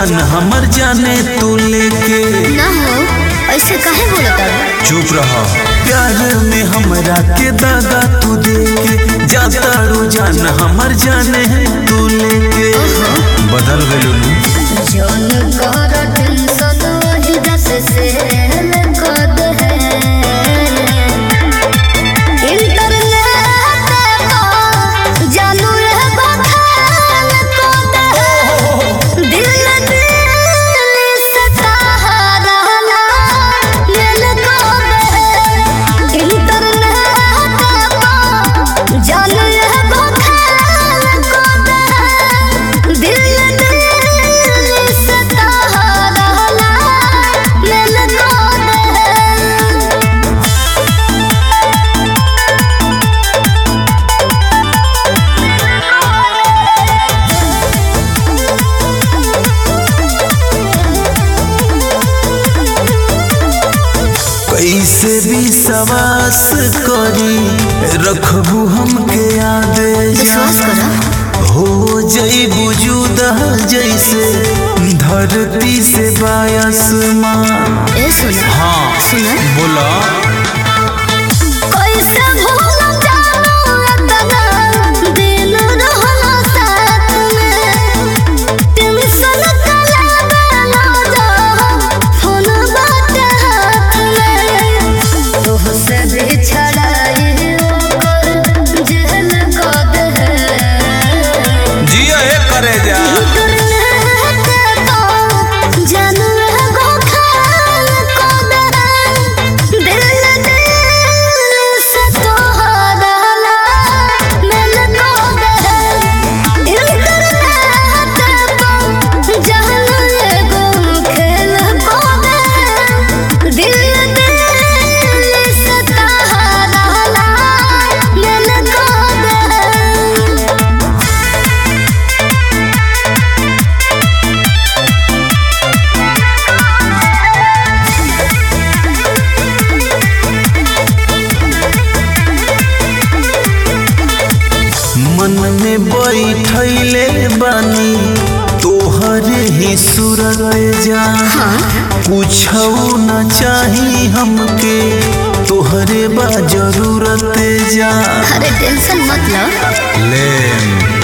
जान हमर जाने तू लेके ना हो ऐसे काहे बोलत चुप रह प्यार में हमरा के दागा तू देके जातारू जान हमर जाने तू लेके बदल गइलू नु जौन कर टेंशन वही दस से कद है इंटरनेट पर जानू रे बखान कद है दिल दिल से सहारा लेल कद है इंटरनेट पर जानू रे बखान कद है दिल दिल से सहारा लेल कद है कैसे भी सवास करी रखबू हमके याद विश्वास करो हो जई बुजुदा जैसे धरती से बायसमान ए सुना हाँ सुना बोला कैसे भूल जाऊं इतना दिन रहना साथ में टेंशन कला बेला जा फोन बात हाथ में तोह से बिछड़ाई ओकर जेल कद है जिया हे करे जा दिल दिल से सहारा लेल कद है मन में बैठले बानी तोहरे ही सूरत जा कुछ न चाही हमके तोहरे बा जरूरत जा अरे टेंशन मत लो ले